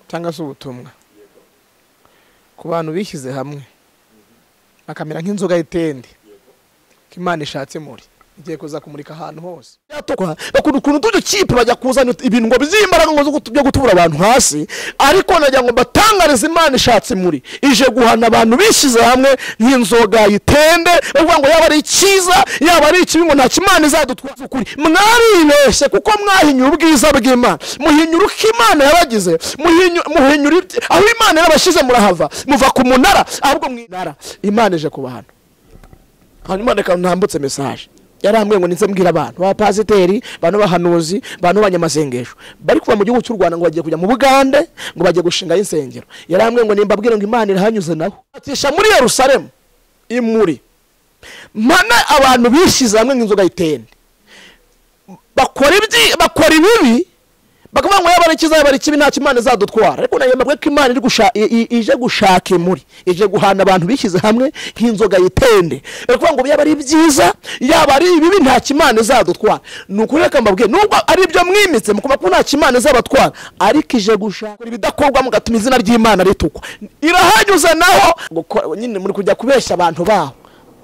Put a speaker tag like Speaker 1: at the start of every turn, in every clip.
Speaker 1: cyangwa se ubutumwa ku bantu bishyize hamwe bakamera nk'inzoga y'itende ko imana ishatse muri igiye kuza kumurika ahantu hose
Speaker 2: yatokwa bakunda ukuntu tudukipe bajya kuzana ibintu ngo bizimbaraga ngo zo kutu- byo gutubura abantu hasi ariko nagira ngo mbatangarize imana ishatse muri ije guhana abantu bishyize hamwe nk'inzoga yitende bavuga ngo yaba ari icyiza yaba ari ikibi ngo ntacyo imana izadutwaza ukuri mwaribeshye kuko mwahinyura ubwiza bw'imana muhinyura uko imana yabagize muhinyu- muhinyura ibye- aho imana yarabashyize murahava muva ku munara ahubwo mwinara imana ije ku bantu hanyuma reka ntambutse mesaje yarambwiye ngo ndetse mbwira abantu abapasiteri bantu bahanuzi bantu b'abanyamasengesho bari kuva mu gihugu cy'u rwanda ngo bagiye kujya mu bugande ngo bagiye gushingayo insengero yarambwiye ngo nimbabwire ngo imana irahanyuze naho atisha muri yerusalemu imuri mpana abantu bishyize hamwe nk'inzoga y'itende bakora ibyi bakora ibibi bakavuga ngo yaba ari icyiza yaba ari ikibi ntacyo imana izadutwara ariko nayemejwe ko imana iri gusha- i- i- ije gushaka imuri ije guhana abantu bishyize hamwe nk'inzoga yitende bakavuga ngo yaba ari byiza yaba ari ibibi ntacyo imana izadutwara ni ukuri reka mbabwire nubwo ari ibyo mwimitse mukumva ko ntacyo imana izabatwara ariko ije gushaka ibidakorwa mugatuma izina ry'imana ritukwa irahanyuze naho Gukora- nyine muri kujya kubeshya abantu baho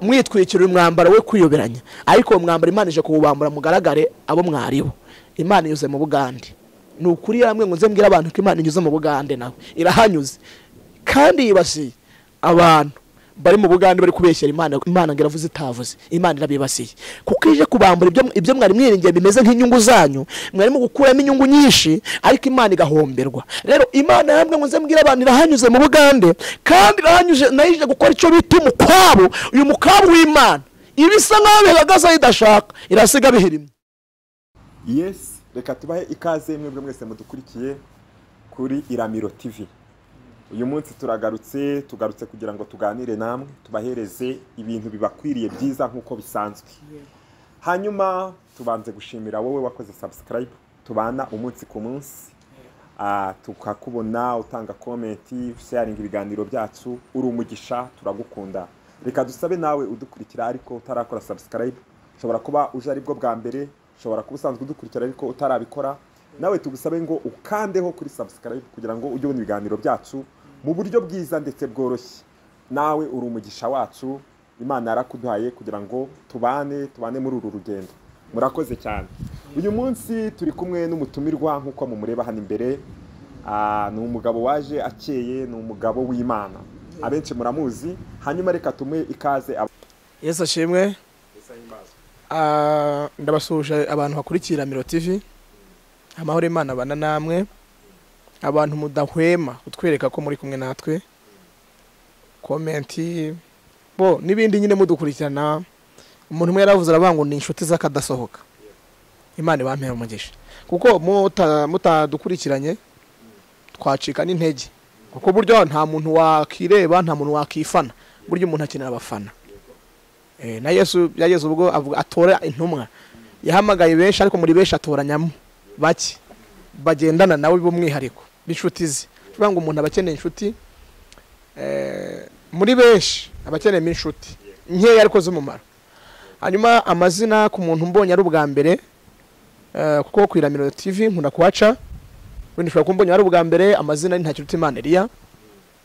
Speaker 2: mwitwikira umwambaro we kwiyoberanya ariko uwo mwambaro imana ije kuwubambura mugaragare abo mwaribo imana inyuze mu bugande ni ukuri yaramwe ngo nze mbwire abantu ko imana inyuze mu bugande nawe irahanyuze kandi yibasiye abantu bari mu bugande bari kubeshyera imana imana ngo iravuze itavuze imana irabibasiye kuko ije kubambura ibyo, ibyo mwari mwiringiye bimeze nk'inyungu zanyu mwarimo gukuramo inyungu nyinshi ariko imana igahomberwa rero imana yaramwe ngo nze mbwire abantu irahanyuze mu bugande kandi irahanyuze nayo ije gukora icyo bita umukwabu uyu mukwabu w'imana ibisa nk'aho bihagaze aho idashaka irasiga bihirimye
Speaker 3: yes reka tubahe ikaze mwebwe mwese mudukurikiye kuri iramiro tv uyu munsi turagarutse tugarutse kugira ngo tuganire namwe tubahereze ibintu bibakwiriye byiza nk'uko bisanzwe hanyuma tubanze gushimira wowe wakoze subscribe tubana umunsi ku munsi Ah, tukakubona utanga komenti sharinga ibiganiro byacu uri umugisha turagukunda reka dusabe nawe udukurikira ariko utarakora subscribe ushobora kuba uje aribwo bwa mbere ushobora kuba usanzwe udukurikira ariko utarabikora nawe tugusabe ngo ukandeho kuri subscribe kugira ngo ujye ubona ibiganiro byacu mu buryo bwiza ndetse bworoshye nawe uri umugisha wacu imana yarakuduhaye kugira ngo tubane tubane muri uru rugendo murakoze cyane uyu munsi turi kumwe n'umutumirwa nk'uko mumureba hano imbere Ah, ni umugabo waje akeye ni umugabo w'imana abenshi muramuzi hanyuma reka tumuhe ikaze aba-
Speaker 1: yesu ashimwe Ah, ndabasuhuje abantu bakurikira miro tv amahoro imana abana namwe abantu mudahwema kutwereka ko muri kumwe natwe komenti bo n'ibindi nyine mudukurikirana umuntu umwe yaravuze aravuga ngo ni inshuti z'akadasohoka imana ibampera umugisha kuko muta- mutadukurikiranye twacika n'intege kuko buryo nta muntu wakireba nta muntu wakifana buryo umuntu akenera abafana Eh, na yesu byageze ubwo avuga atora intumwa yahamagaye benshi ariko muri benshi atoranyamo bake bagendana nawe b'umwihariko b'inshuti ze uvuga ngo umuntu aba akeneye inshuti eh, muri benshi aba akeneyemo inshuti nkeya ariko z'umumaro hanyuma amazina ku muntu mbonye ari ubwa mbere eh, kuko ku iramiro tv nkunda kuhaca wenda ushobora kumbonye ari ubwa mbere amazina ni ntakirutimana eliya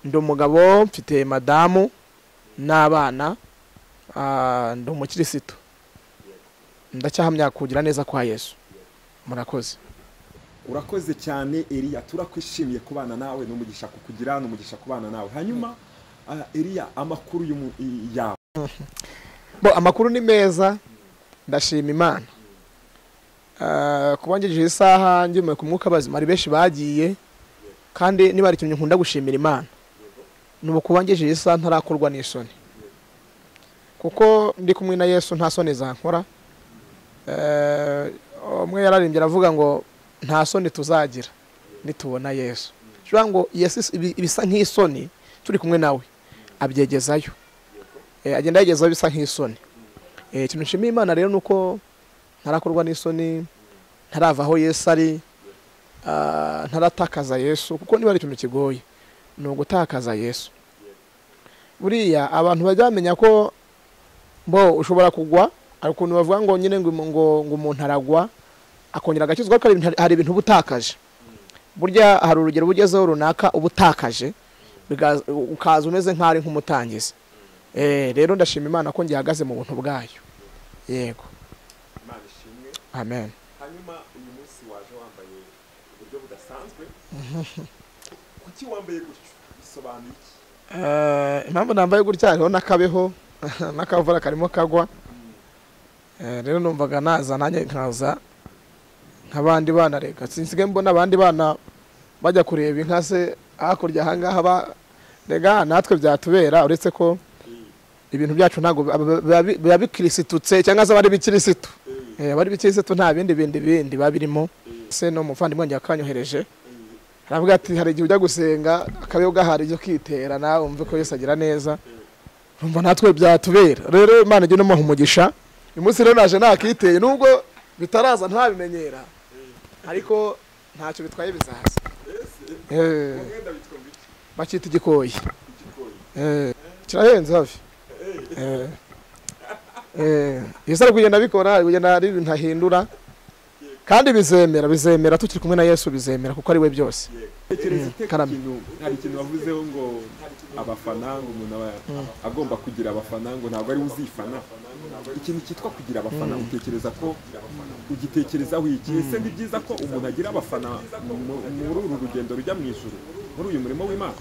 Speaker 1: ndi umugabo mfite madamu n'abana Ah, ndi umukirisitu ndacyahamya kugira neza kwa yesu murakoze
Speaker 3: urakoze cyane eriya turakwishimiye kubana nawe ni umugisha kukugira ni umugisha kubana nawe hanyuma ah, eriya amakuru y'umu- i- yawe
Speaker 1: bo amakuru ni meza ndashima imana Ah, kuba ngejeje isaha ngemuye ku mwuka bazima hari benshi bagiye kandi niba hari ikintu nkunda gushimira imana ni ukuba ngejeje isaha ntarakorwa n'isoni kuko ndi kumwe na yesu nta soni zankora Eh, umwe yararimbye aravuga ngo nta soni tuzagira nitubona yesu bivuga ngo yesu ibi- ibisa nk'isoni turi kumwe nawe abyegezayo Eh, agenda yagezeho bisa nk'isoni Eh, ikintu nshimiye imana rero ni uko ntarakorwa n'isoni ntarava aho yesu ari ah, ntaratakaza yesu kuko niba ari ikintu kigoye ni ugutakaza yesu buriya abantu bajya bamenya ko bo ushobora kugwa hari ukuntu bavuga ngo nyine ngo ngo ngo umuntu aragwa akongera agakizwa ariko hari ibintu- hari ibintu uba utakaje burya hari urugero ugezeho runaka uba utakaje bigaza- ukaza umeze nk'aho ari nk'umutangizi Eh, rero ndashima imana ko ngihagaze mu buntu bwayo yego
Speaker 3: imana ishimwe
Speaker 1: amen
Speaker 3: hanyuma uyu munsi waje wambaye uburyo budasanzwe kuki wambaye gutyo bisobanuye iki
Speaker 1: Eh, impamvu nambaye gutya hariho n'akabeho n'akavura karimo kagwa Eh, rero numvaga naza nanjye nkaza nk'abandi bana reka sinsigaye mbona abandi bana bajya kureba inka se hakurya ahangaha ba- rega natwe byatubera uretse ko ibintu byacu ntabwo biba- biba biba bikirisitutse cyangwa se abari bikirisitu Eh, abari bikirisitu nta bindi bindi bindi biba birimo se n'umuvandimwe wanjye yakanyohereje aravuga ati hari igihe ujya gusenga akabeho gahari ibyo kwitera nawe wumve ko Yesu agira neza urumva natwe byatubera rero imana ijya inamuha umugisha uyu munsi rero naje nakiteye nubwo bitaraza ntabimenyera ariko ntacyo bitwaye bizaza Eh,
Speaker 3: umwenda witwa ngo iki
Speaker 1: bakita igikoyi
Speaker 3: igikoyi
Speaker 1: Eh, kirahenze hafi Eh, eh, yesu ari kugenda abikora ari kugenda ari ibintu ahindura kandi bizemera bizemera tukiri kumwe na yesu bizemera kuko ari we byose
Speaker 3: tekereza ute ku
Speaker 1: karame.
Speaker 3: kintu hari ikintu wavuzeho ngo abafana ngo umuntu aba agomba kugira abafana ngo ntabwo ari we uzifana ikintu cyitwa kugira abafana utekereza ko ugitekerezaho iki ese ni byiza ko umuntu agira abafana mu- muri uru rugendo rujya mu ijuru muri uyu murimo w'imana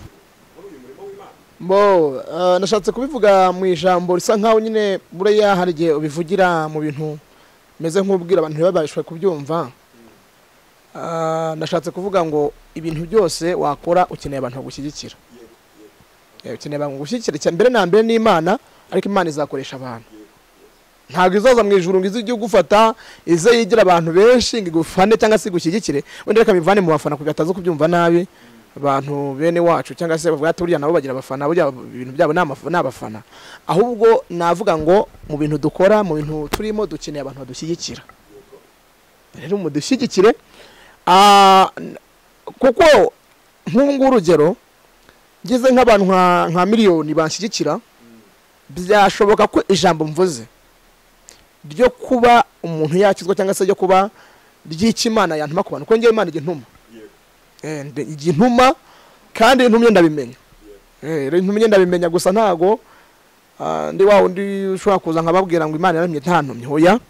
Speaker 1: bo eh, nashatse kubivuga mu ijambo risa nkaho nyine buriya hari igihe ubivugira mu bintu bimeze nk'ubwira abantu ntibabashwe kubyumva Ah, nashatse kuvuga ngo ibintu byose wakora ukeneye abantu bagushyigikira Eh, ukeneye abantu bagushyigikira icya mbere na mbere n'imana ariko imana izakoresha abantu ntabwo izaza mu ijuru ngo ize ijye igufata ize yigira abantu benshi ngo igufane cyangwa se igushyigikire wenda reka bivane mu bafana kugira ataza kubyumva nabi abantu bene wacu cyangwa se bavuga ati buriya nabo bagira abafana burya ibintu byabo ni amaf- ni abafana ahubwo navuga ngo mu bintu dukora mu bintu turimo dukeneye abantu badushyigikira rero mudushyigikire Ah, n- kuko nk'ubu ngubu urugero ngize nk'abantu nka nka miliyoni banshyigikira byashoboka ko ijambo mvuze ryo kuba umuntu yakizwa cyangwa se ryo kuba ry'ikimana yantuma ku bantu kuko ngewe imana ijya intuma Eh, nde- ijya intuma kandi intumye ndabimenya Eh, rero intumye ndabimenya gusa ntago ah, ndi wa wundi ushobora kuza nkababwira ngo imana yaramye ntantumye hoya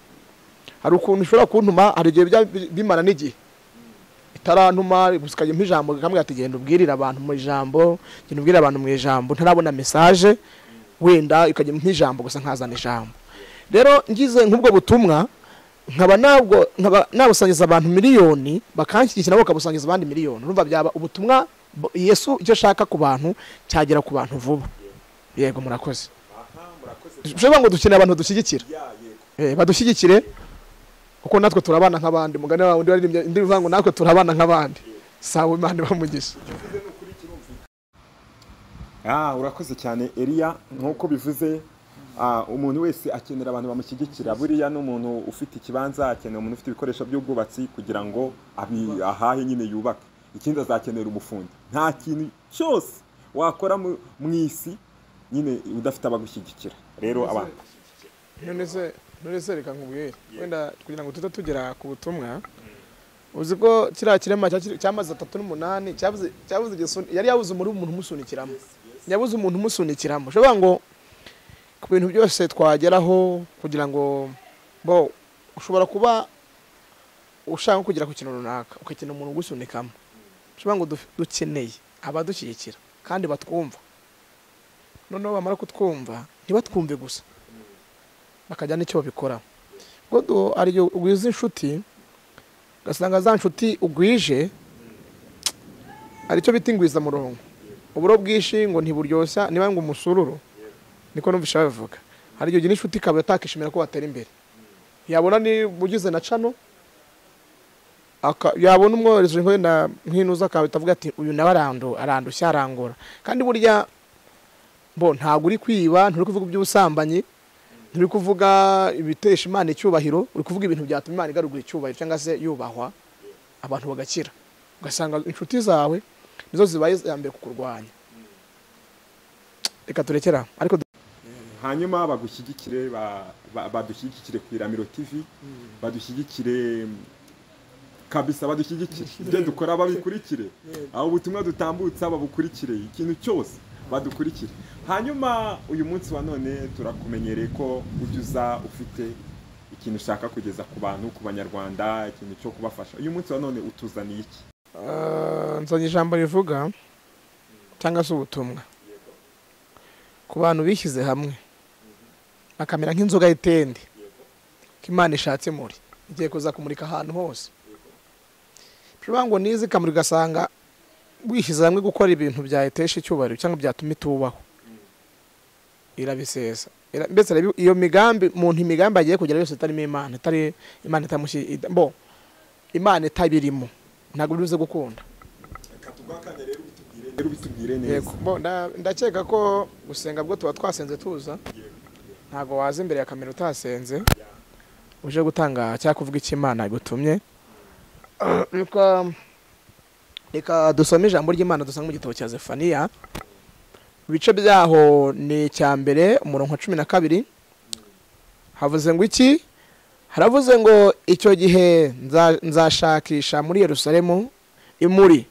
Speaker 1: hari ukuntu ishobora kuntuma hari igihe bijya bi- bimara n'igihe itarantuma gusikajya ijambo ikambwira ati genda ubwirira abantu mu ijambo genda ubwirira abantu mu ijambo ntarabona mesaje wenda ikajya nk'ijambo gusa nkazana ijambo rero ngize nk'ubwo butumwa nkaba nabwo nkaba nabusangiza abantu miliyoni bakanshyigikira nabo bakabusangiza abandi miliyoni urumva byaba ubutumwa bu- yesu icyo ashaka ku bantu cyagera ku bantu vuba yego murakoze
Speaker 3: aha murakoze
Speaker 1: ushobora ngo dukeneye abantu badushyigikira
Speaker 3: ya yego
Speaker 1: Eh, badushyigikire kuko natwe turabana nk'abandi mugani wawe undi waririmbye indi bivuga ngo natwe turabana nk'abandi sawa imana ibamugisha
Speaker 3: Ah, urakoze cyane Eliya nk'uko bivuze ah, umuntu wese akenera abantu bamushyigikira buriya n'umuntu ufite ikibanza akenera umuntu ufite ibikoresho by'ubwubatsi kugira ngo abi, ahahe nyine yubake ikindi azakenera umufundi nta kintu cyose wakora mu mu isi nyine udafite abagushyigikira rero abantu
Speaker 1: none se none se reka nkubwire wenda kugira ngo tujye tugera ku butumwa uzi ko kiriya kirema cya- cy'amezi atatu n'umunani cyabuze cyabuze igisuni yari yabuze umuri umuntu umusunikiramo yabuze umuntu umusunikiramo ushobora ngo ku bintu byose twageraho kugira ngo bo ushobora kuba ushaka kugera ku kintu runaka ukakenera umuntu ugusunikamo ushobora ngo du- dukeneye abadushyigikira kandi batwumva noneho bamara kutwumva ntibatwumve gusa bakajya n'icyo babikora ubwo du- hari igihe ugwiza inshuti ugasanga za nshuti ugwije hari icyo bita ingwiza murongo uburo bwinshi ngo ntiburyoshya niba ngo umusururu niko numvisha babivuga hari igihe ugira inshuti ikaba atakishimira ko watera imbere yabona ni ugize na cano aka- yabona umwohereje nko wenda nk'inuza akabita avuga ati uyu nawe arandu arandushya arangora kandi burya bo ntabwo uri kwiba nturi kuvuga iby'ubusambanyi nturi kuvuga ibitesha imana icyubahiro uri kuvuga ibintu byatuma imana igarugura icyubahiro cyangwa se yubahwa abantu bagakira ugasanga inshuti zawe nizo zibaye iza mbere kukurwanya reka turekera ariko du-
Speaker 3: hanyuma bagushyigikire ba- ba- badushyigikire ku iramiro tv badushyigikire kabisa badushyigikire ibyo dukora babikurikire aho ubutumwa dutambutsa babukurikire ikintu cyose badukurikire hanyuma uyu munsi wa none turakumenyereye ko ujya uza ufite ikintu ushaka kugeza ku bantu ku banyarwanda ikintu cyo kubafasha uyu munsi wa none utuzaniye iki
Speaker 1: Ah, nzanye ijambo rivuga cyangwa se ubutumwa ku bantu bishyize hamwe bakamera nk'inzoga y'itende ko imana ishatse muri igiye kuza kumurika ahantu hose bivuga ngo nize ikamuri ugasanga wishyize hamwe gukora ibintu byayitesha icyubahiro cyangwa byatuma itubaho irabisesa Ira- mbese areba iyo migambi muntu imigambi agiye kugera yose itarimo imana itari imana itamushyigikiye bo imana itabirimo ntabwo biruze gukunda
Speaker 3: katugwakane rero ubitubwire rero ubitubwire neza
Speaker 1: Yego, bo, nda- ndakeka ko gusenga bwo tuba twasenze tuza ntabwo waza imbere ya kamera utasenze uje gutanga cyangwa kuvuga icyo imana igutumye Ah, reka reka dusome ijambo ry'imana dusanga mu gitabo cya zefaniya ibice byaho ni icya mbere umurongo wa cumi na kabiri havuze ngo iki haravuze ngo icyo gihe nza- nzashakisha muri yerusalemu imuri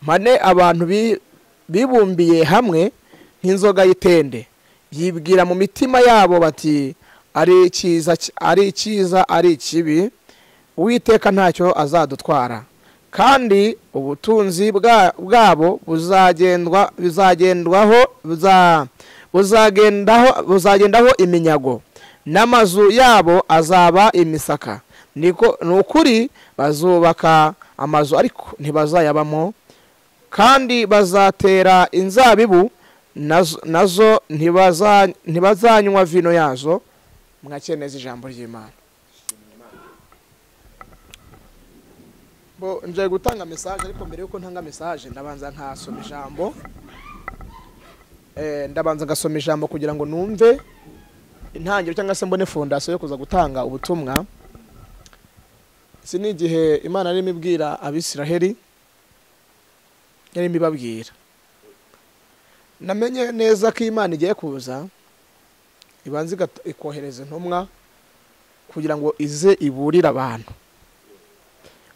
Speaker 1: mpane abantu bi- bibumbiye hamwe nk'inzoga y'itende yibwira mu mitima yabo bati ari icyiza ki- ari icyiza ari ikibi uwiteka ntacyo azadutwara kandi ubutunzi bwa- bwabo buzagendwa buzagendwaho buza- buzagendaho buzagendaho iminyago n'amazu yabo azaba imisaka niko ni ukuri bazubaka amazu ariko ntibazayabamo kandi bazatera inzabibu nazo- nazo ntibaza- ntibazanywa vino yazo mwakeneza ijambo ry'imana bo nje gutanga mesaje ariko mbere y'uko ntanga mesaje ndabanza nkasoma ijambo Eh, ndabanza ngasoma ijambo kugira ngo numve intangiriro cyangwa se mbone fondasiyo yo kuza gutanga ubutumwa iki ni igihe imana yarimo ibwira abisiraheli yarimo ibabwira namenye neza ko imana igiye kuza ibanza igata- ikohereza intumwa kugira ngo ize iburire abantu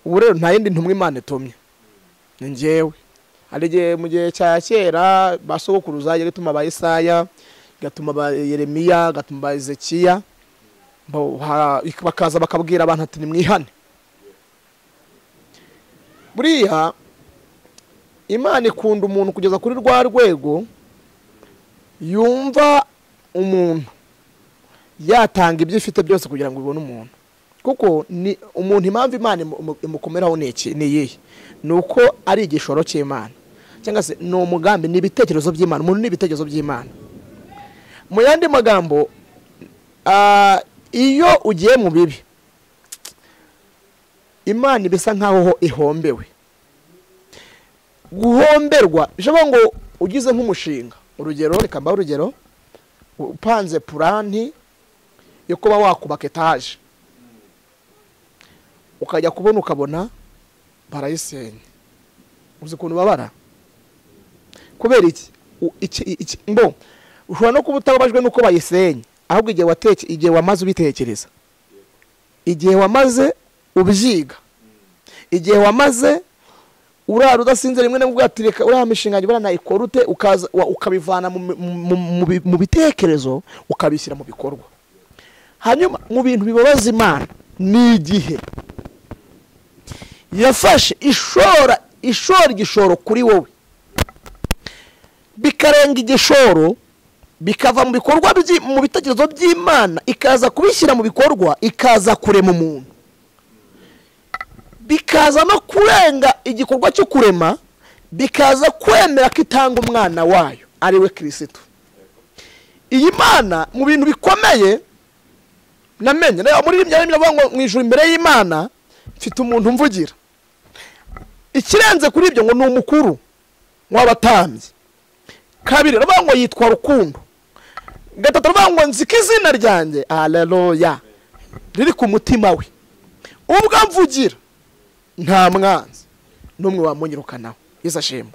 Speaker 1: ubu rero nta yindi ntumwa imana itumye ni njyewe hari igihe mu gihe cya kera ba sogokuruza yari ituma ba isaya igatuma ba yeremiya igatuma ba ezekiya bo- ha- bakaza bakabwira abantu ati nimwihane buriya imana ikunda umuntu kugeza kuri rwa rwego yumva umuntu yatanga ibyo ifite byose kugira ngo ibone umuntu kuko ni umuntu impamvu imana imu- imukomeraho ni iki ni iyihe ni uko ari igishoro cy'imana cyangwa se ni umugambi ni ibitekerezo by'imana umuntu ni ibitekerezo by'imana mu yandi magambo ah, iyo ugiye mu bibi imana iba isa nk'aho ho ihombewe guhomberwa bishoboka ngo ugize nk'umushinga urugero reka mbahe urugero upanze puranti yo kuba wakubaka etaje ukajya kubona ukabona barayisenya uzi ukuntu babara kubera iki U- iki- iki- mbo ushobora no kuba utababajwe n'uko bayisenye ahubwo igihe wateke igihe wamaze ubitekereza igihe wamaze ubyiga igihe wamaze urara udasinze rimwe na ati reka uriya mishinga njye nayikora ute ukaza wa- ukabivana mu- mu- mu- mu bi- mu bitekerezo ukabishyira mu bikorwa hanyuma mu bintu bibabaza imana ni igihe yafashe ishora ishora igishoro kuri wowe bikarenga igishoro bikava mu bikorwa byi- mu bitekerezo by'imana ikaza kubishyira mu bikorwa ikaza kurema umuntu bikaza no kurenga igikorwa cyo kurema bikaza kwemera ko itanga umwana wayo ari we kirisitu iyi mana mu bintu bikomeye namenye nayo muri rimwe biravuga ngo mu ijuru imbere y'imana mfite umuntu mvugira ikirenze kuri ibyo ngo ni umukuru w'abatambyi kabiri aravuga ngo yitwa rukundo gatatu aravuga ngo nzika izina ryanjye aleluya riri ku mutima we ubwo amvugira nta mwanzi n'umwe wamunyirukanaho yesu ashimwe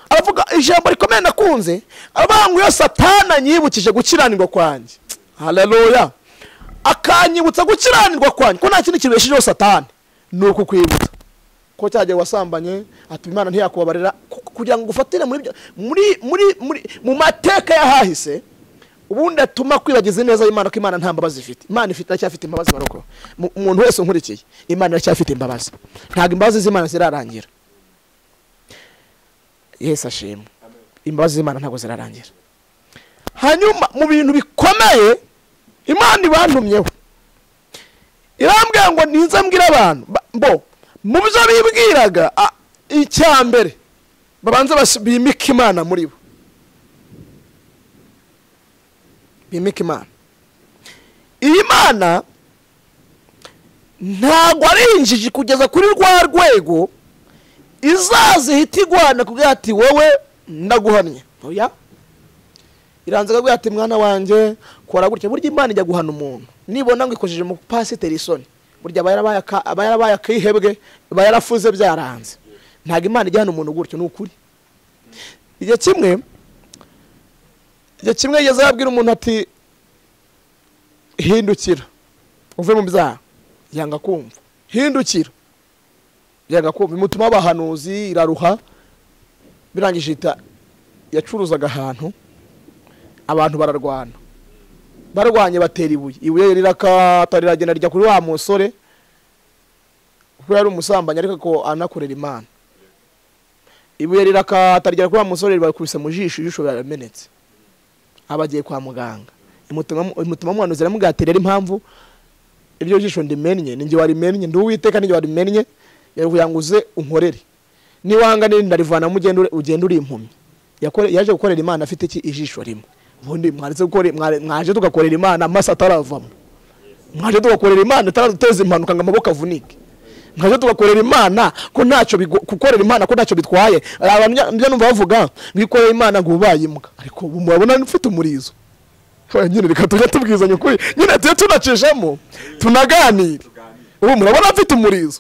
Speaker 1: aravuga ijambo rikomeye nakunze aravuga ngo iyo satana anyibukije gukiranirwa kwanjye haleluya akanyibutsa gukiranirwa kwanjye ko nta kindi kibeshejeho satani ni ukukwibuka
Speaker 2: ko cyagiye wasambanye ati imana ntiyakubabarira ku- kugira ngo ufatire muri bya- muri muri muri mu mateka y'ahahise ubundi atuma kwibagiza neza imana ko imana nta mbabazi ifite imana ifite iracyafite imbabazi barokora Mu- umuntu wese unkurikiye imana iracyafite imbabazi ntabwo imbabazi z'imana zirarangira yesu ashimwe imbabazi z'imana ntabwo zirarangira hanyuma mu bintu bikomeye imana ibantumyeho irambwira ngo ninze mbwira abantu Ba- bo mu byo bibwiraga a- icya mbere babanza bas- bimike imana muri bo bimike imana iyi mana ntabwo ari injiji kugeza kuri rwa rwego izazihita igwana kugira ati wowe ndaguhamye oya iranze ikaguha ati mwana wanjye kora gutya burya imana ijya guhana umuntu nibona ngo ikojeje mu pasiteri isoni burya aba yarabaye aka- aba yarabaye akihebwe aba yarafuze byaranze ntabwo imana ijya hana umuntu gutyo ni ukuri igihe kimwe igihe kimwe yigeze yabwira umuntu ati hindukira uve mu byaha yanga kumva hindukira yanga kumva imutuma abahanuzi iraruha birangije ihita yacuruzaga ahantu abantu bararwana barwanye batera ibuye ibuye rirakata riragenda rijya kuri wa musore kuko yari umusambanyi ariko ko anakorera imana ibuye rirakata rigera kuri wa musore ribakubise mu jisho ijisho riramenetse aba agiye kwa muganga imutuma imutuma muhanuzi iramugatira ari impamvu iryo jisho ndimennye ninjye warimennye ndi uwiteka ninjye warimennye yakugira ngo uze unkorere niwanga nini ndarivanamu ugenda uri- ugenda uri impumyi Yakore- yaje gukorera imana afite iki ijisho rimwe ubundi mwaretse gukora mware- mwaje tugakorera imana amasa ataravamo mwaje tugakorera imana ataraduteza impanuka ngo amaboko avunike mwaje tugakorera imana ko ntacyo bigo- gukorera imana ko ntacyo bitwaye Hari abantu njya- njya numva bavuga ngo iyo ukorera imana ngo ubaye imbwa ariko ubu murabona ufite umurizo Oya, nyine reka tujya tubwizanya ukuri nyine tujye tunacishamo tunaganire ubu murabona mfite umurizo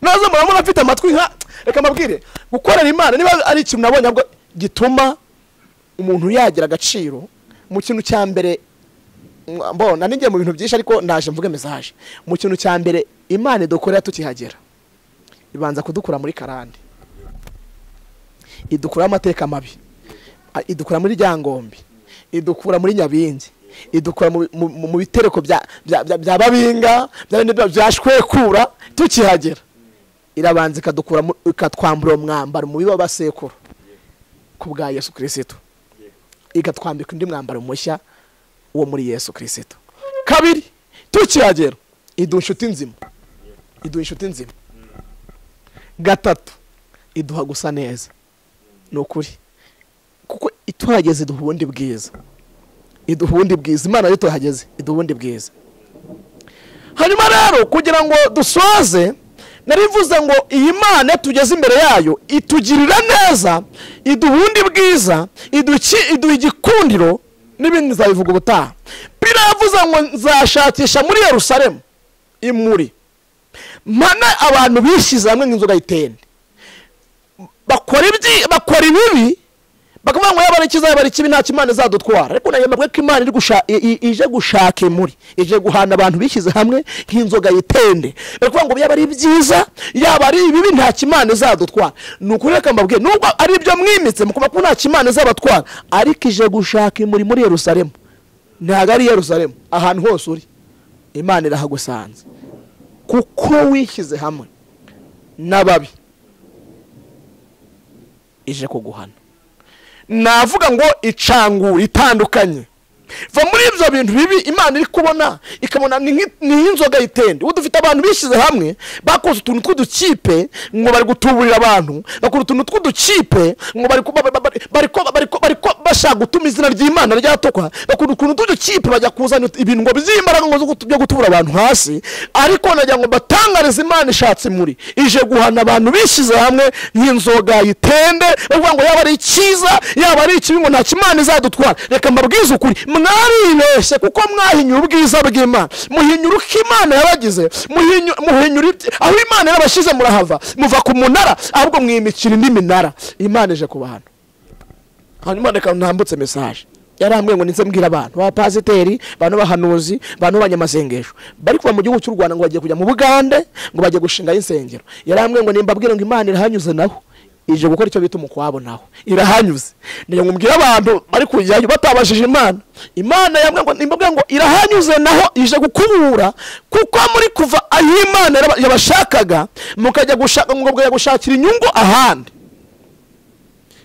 Speaker 2: naza murabona mfite amatwi nka reka mbabwire gukorera imana niba ari ikintu nabonye ahubwo gituma umuntu yagira agaciro mu kintu cya mbere mwa- mbona ninjye mu bintu byinshi ariko ndaje mvuge mesaje mu kintu cya mbere imana idukorera tukihagera ibanza kudukura muri karande idukuraho amateka mabi A- idukura muri ryangombe idukura muri nyabingi idukura mu- mu mu bitereko bya- bya bya- bya babinga bya bindi bya- bya shwekura tukihagera irabanza ikadukura mu- ikatwambura uwo mwambaro mubi w'abasekuru ku bwa yesu kirisitu ikatwambika undi mwambaro mushya wo muri yesu kirisitu kabiri tukihagera iduha inshuti nzima iduha inshuti nzima gatatu iduha gusa neza ni ukuri kuko ituhageze iduha ubundi bwiza iduha ubundi bwiza imana yo tuhageze iduha ubundi bwiza hanyuma rero kugira ngo dusoze narivuze ngo iyi mana tugeze imbere yayo itugirira neza iduha ubundi bwiza iduki- iduha igikundiro n'ibindi nzabivuga ubutaha pira yavuze ngo nzashakisha muri yerusalemu imuri mpane abantu bishyize hamwe nk'inzoga y'itende bakora ibyi bakora ibibi bakavuga ngo yabara ikiza yabara ikibi ntacyo imana izadutwara ariko nayemabwe ko imana iri gusha- i- i- ije gushaka imuri ije guhana abantu bishyize hamwe nk'inzoga yitende bakavuga ngo yaba ari byiza yaba ari ibibi ntacyo imana izadutwara ni ukuri reka mbabwire nubwo ari ibyo mwimitse mukoma ko ntacyo imana izabatwara ariko ije gushaka imuri muri yerusalemu ntabwo ari yerusalemu ahantu hose uri imana irahagusanze kuko wishyize hamwe n'ababi ije kuguhana navuga ngo icangura itandukanye va muri ibyo bintu bibi imana iri kubona ikabona ni nk'i- ni nk'inzoga y'itende ubu dufite abantu bishyize hamwe bakoze utuntu tw'udukipe ngo bari gutuburira abantu bakora utuntu tw'udukipe ngo bari ku- ba- ba- ba- bari ko- bari ko- bari ko- bashaka gutuma izina ry'imana ryatokwa bakora utuntu tw'udukipe bajya kuzana ibintu ngo by'imbaraga ngo zo gutu- byo gutubura abantu hasi ariko nagira ngo batangarize imana ishatse muri ije guhana abantu bishyize hamwe nk'inzoga y'itende bavuga ngo yaba ari icyiza yaba ari ikibi ngo nta kimana izadutwara reka mbabwize ukuri mwaribeshye kuko mwahinyura ubwiza bw'imana muhinyura uko imana yabagize muhinyu- muhinyura ibye- aho imana yabashyize murahava muva ku munara ahubwo mwimikira indi minara imana ije ku bantu hanyuma reka ntambutse mesaje yarambwiye ngo ndetse mbwira abantu b'abapasiteri bantu b'abahanuzi bantu b'abanyamasengesho bari kuva mu gihugu cy'u rwanda ngo bagiye kujya mu bugande ngo bagiye gushingayo insengero yarambwiye ngo nimbabwire ngo imana irahanyuze naho ije gukora icyo bita umukwabo naho irahanyuze niyo mubwira abantu bari kujyayo batabashije imana imana yambwiye ngo nimbabwire ngo irahanyuze naho ije gukubura kuko muri kuva aho imana yaba- yabashakaga mukajya gushaka mukajya gushakira inyungu ahandi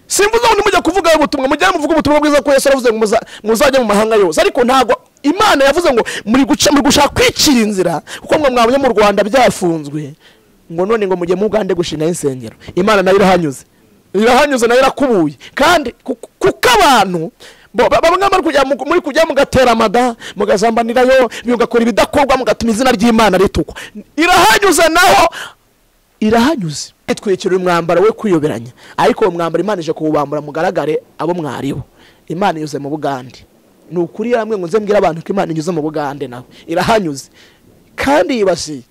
Speaker 2: simvuze ngo nimujya kuvuga ubutumwa mujye muvuga ubutumwa bwiza ko yesu yaravuze ngo muza- muzajya mu mahanga yose ariko ntabwo imana yavuze ngo muri guca muri gushaka kwicira inzira kuko mwe mwabonye mu rwanda byafunzwe ngo none ngo mujye mu bugande gushingaho insengero imana nayo irahanyuze irahanyuze nayo irakubuye kandi ku- kuko abantu bo- ba- bamwe bari kujya mu- muri kujya mugateramada mugazambanirayo mugakora ibidakorwa mugatuma izina ry'imana ritukwa irahanyuze naho irahanyuze itwikira umwambaro we kuyoberanya ariko uwo mwambaro imana ije kuwubambura mugaragare abo mwaribo imana inyuze mu bugande ni ukuri yaramwe ngo nze mbwire abantu ko imana inyuze mu bugande nawe irahanyuze kandi yibasiye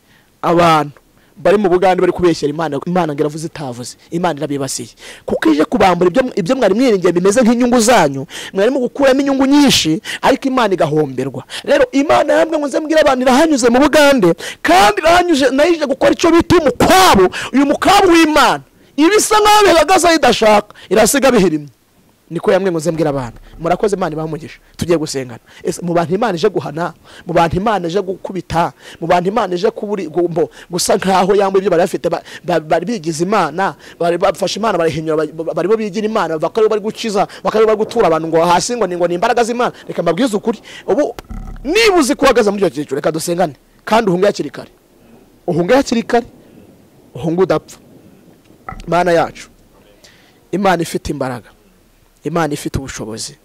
Speaker 2: abantu bari mu bugande bari kubeshyera imana imana ngo iravuze itavuze imana irabibasiye kuko ije kubambura ibyo, ibyo mwari mwiringiye bimeze nk'inyungu zanyu mwarimo gukuramo inyungu nyinshi ariko imana igahomberwa rero imana yambwe ngo nze mbwire abantu irahanyuze mu bugande kandi irahanyuze nayo ije gukora icyo bita umukwabu uyu mukwabu w'imana ibisa nk'aho bihagazeho idashaka irasiga bihirimye niko yamwe ngo nze mbwira abantu murakoze imana ibamugisha tugiye gusengana ese mu bantu imana ije guhana mu bantu imana ije gukubita mu bantu imana ije kuburi gu- mbo- gusa nkaho yamwe ibyo bari bafite ba- ba- bari bigize imana bari bafashe imana barahinyura ba- barimo bigira imana bakaba aribo bari gukiza bakaba aribo bari gutura abantu ngo hasi ngo ni ngo ni imbaraga z'imana reka mbabwize ukuri ubu niba uzi kuhagaze muri icyo cyiciro reka dusengane kandi uhunge hakiri kare uhunge hakiri kare uhunge udapfa imana yacu imana ifite imbaraga imana ifite ubushobozi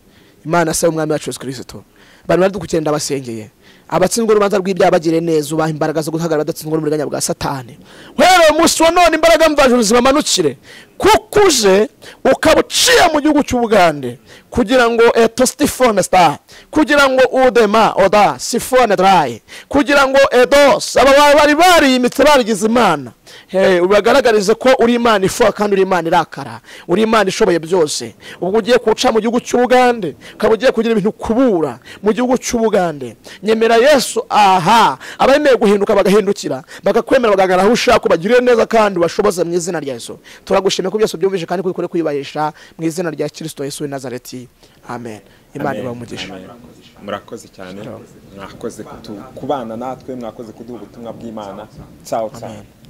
Speaker 2: imana asaba umwami wacu yesu kirisito abantu baradukukira ndabasengeye abatsinzwe urubanza rw'ibyaha bagire neza ubaha imbaraga zo guhagarara badatsinzwe n'uburiganya bwa satani uhereye umunsi wa none imbaraga mvajuru zibamanukire kuko uje ukaba uciye mu gihugu cy'ubugande kugira ngo eto sitifone sita kugira ngo udema oda sifone darayi kugira ngo edos aba ba- bari bariyimitse barigize imana Hey, ubagaragarize ko uri imana ifuha kandi uri imana irakara uri imana ishoboye byose ubwo ugiye kuca mu gihugu cy'ubugande ukaba ugiye kugira ibintu kubura mu gihugu cy'ubugande nyemera yesu aha abemeye guhinduka bagahindukira bakakwemera bagagana aho ushaka ubagirire neza kandi ubashoboze mu izina rya yesu turagushimiye ko byose byumvise kandi ko bikore kwiyubahisha mu izina rya kirisito yesu w'i nazareti amen imana
Speaker 3: Amen.
Speaker 2: ibahe umugisha
Speaker 3: Amen. murakoze cyane mwakoze kutu- kubana natwe mwakoze kuduha ubutumwa bw'imana cyawo cyane